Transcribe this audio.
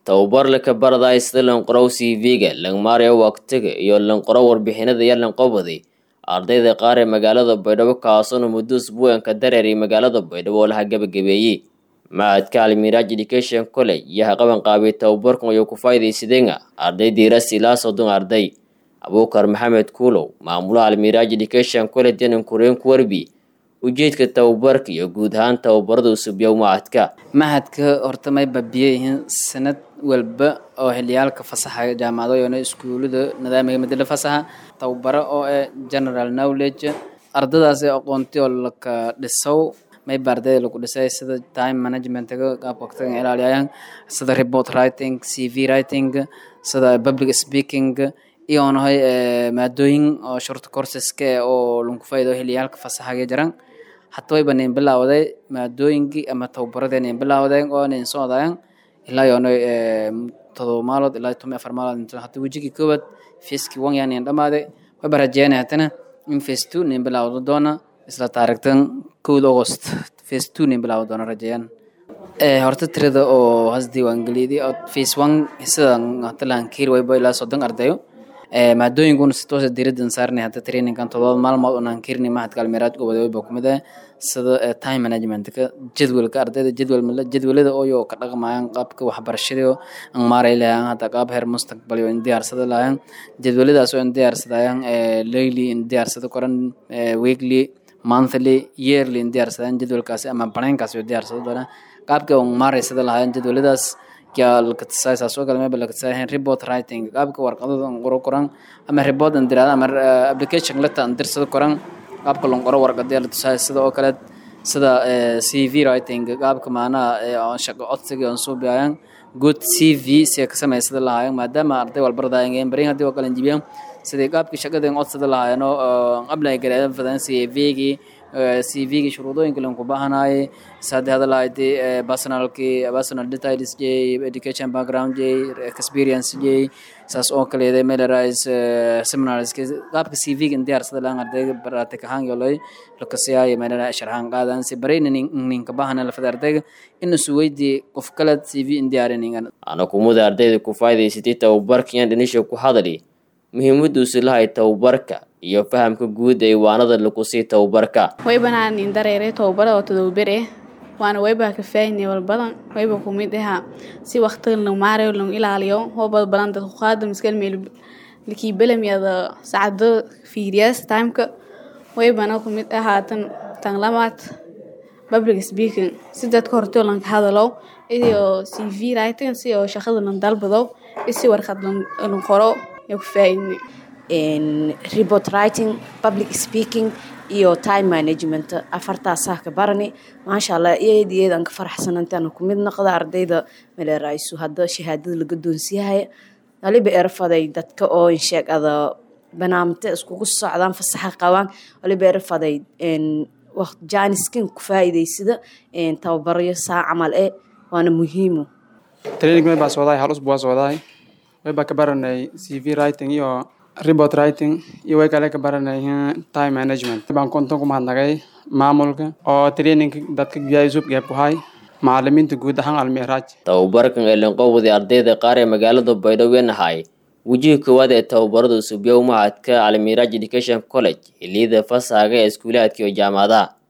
tababar laka baraday sida lanqorow cv-ga langmaaraya waqtiga iyo lanqoro warbixinada iyo lanqobadi ardayda qaar ee magaalada baydhabo kaasona muddo usbuucanka dareeray magaalada baydhabo oo laha gabagabeeyey macadka almiraaj education college iyo haqaban qaabay tababarkan ayuu ku faa'iidaysadeenga arday diiras ilaa soddon arday abuukar maxamed kuulow maamulaha almiraaj education college yanan kureen ku warbi ujeedka tababarka iyo guud ahaan tababarada usubyow macadka mahadka horta may babiyay yihiin sanad walba oo xiliyaalka fasaxa jaamacado iyo iskuulada nidaamiga madala fasaxa tababaro oo eh general knowledge ardadaas ee aqoonti oo laka dhisow mayba ardayda lagu dhisay sida time managementga qaabka waqtiga ilaaliyayaan sida report writing cv writing sida public speaking iyo nahay maadooyin oo short courseska oo lagu faa'iido xiliyaalka fasaxa jiran hatta way baneen bilawday maadooyinkii ama tababaradeen in bilawdeen oo in soo wadayaan ilaa iyo todoba maalood ilaa toban afar maalood hadda wejigii koowaad feeskii wan yaan in dhamaaday way barajeena hatana in face two nin bilawdo doona isla taarikhtan kowda august face two nin bilawdo doona rajeeyaan horta tirada oo has diiwaangeliyay oo face one sidan hata lahankiir wayba ilaa soddon ardayo maadooyinkuna si toosa diiraddan saarnay hadda trainingan todoba maalmood oo nankirni mahadka almiraad gobode wayba kumid ah sida time managementka jadwalka ardayda jadwal jadwalada ooyo ka dhaqmayaan qaabka waxbarashada aan maaray lahaan hadda qaab heer mustaqbal in diyaarsada lahaan jadwaladaas oo in diyaarsadayaan daily in diyaarsada koran weekly monthly yearly in diyaarsadaan jadwalkaasi ama banaankaasi oo diyaarsada doonaan qaabka aan maaraysada lahaan jadwaladaas lakatisasaas oo kale meba lakatisayahan report writing qaabka warqadada aan qoro koran ama report aan dirada ama application letter aan dirsado koran qaabka lon qoro warqadaya la tusaya sida oo kale sida cv writing qaabka maanaha shaqo codsiga aan soo biyayaan good cv si ka samaysada lahaayeen maadaama arday walbaradaayeen barin haddii oo kale jibiyaan sidii qaabkii shaqada aan codsada lahaayeen oo apply gareedan fadan cv-gii cv-gi shuruudooyinka lan ku baahanaayay sadde hadalahaydii personalkii personal details jay education background jay experience jay saas oo kaleeday melerais seminarski qaabka cv-ga in diyaarsada laan ardayga baratik ahaan yolay lakasiyaaya melera sharxaan qaadan si barayna ninka baahana lafada ardayga in isu weydii qof kale cv in diyaarinayaan ana kumuda ardayda ku faa'iidaysatay tababarkan dhanisha ku hadali muhiimaduusi lahay tababarka iyo fahamka guud ee iwaanada lagu sii tababarka way banaanin dareere tababara oo tadowbere waana wayba ka faahinay walbadan wayba kumid aha si waqtiga lagu maarayo lagu ilaaliyo hobad badan dadku qaada miskal meel likii belamiyada saacado fiiriyaas timeka waybana kumid ahaatan tan lamaad public speaking si dadka hortoo lanka hadalo iyo cv writing si oo shaqada lan dalbado isi warqad lan qoro iyo ku faahinay report writing public speaking iyo time management afartaasaa ka barani maasha allah iyad iyad aan ka faraxsanantaana ku mid noqda ardayda maleeraysu hadda shahaadada laga doonsiyahay waliba erfaday dadka oo insheegada banaamte iskugu socdaan fasaxa qabaan waliba erfaday jaaniskin ku faa'iidaysada tababaryo saa camal e waana muhiimo training may baa socdaay hal usbu waa socdaay way baa ka baranay cv writing iyo report writing iyo way kale ka baranay time management baan konton ku mahadnagay maamulka oo training dadka gaayusub geeb ku hay macalimiinta guud ahaan almiraaj tababarkan ee lanqowday ardayda qaar ee magaalada baydhabo nahay wejiga koowaad ee tababarada usubyow mahadka almiraaj education college xiliyada fasahaga ee iskuulaadka iyo jaamacadaha